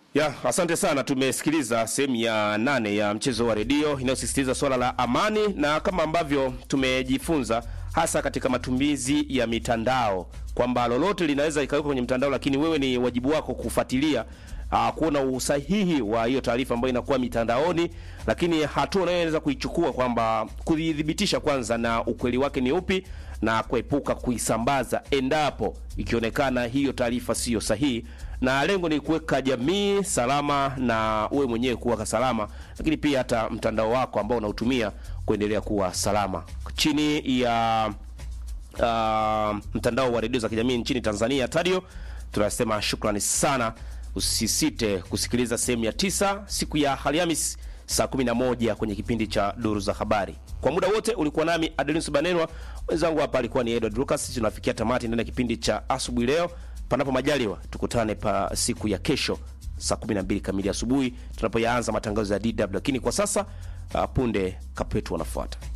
Ya, asante sana. Tumesikiliza sehemu ya nane ya mchezo wa redio inayosisitiza swala la amani, na kama ambavyo tumejifunza hasa katika matumizi ya mitandao kwamba lolote linaweza likawekwa kwenye mtandao, lakini wewe ni wajibu wako kufuatilia uh, kuona usahihi wa hiyo taarifa ambayo inakuwa mitandaoni, lakini hatua unayoweza kuichukua kwamba kuidhibitisha kwanza na ukweli wake ni upi na kuepuka kuisambaza endapo ikionekana hiyo taarifa siyo sahihi, na lengo ni kuweka jamii salama na uwe mwenyewe kuwa salama, lakini pia hata mtandao wako ambao unautumia kuendelea kuwa salama chini ya uh, mtandao wa redio za kijamii nchini Tanzania Tadio. Tunasema shukrani sana. Usisite kusikiliza sehemu ya tisa siku ya Alhamis saa 11 kwenye kipindi cha Duru za Habari. Kwa muda wote ulikuwa nami Adelinus Banenwa, mwenzangu hapa alikuwa ni Edward Lucas. Tunafikia tamati ndani ya kipindi cha asubuhi leo. Panapo majaliwa, tukutane pa siku ya kesho saa 12 kamili asubuhi tunapoyaanza matangazo ya DW, lakini kwa sasa uh, punde kapetu wanafuata.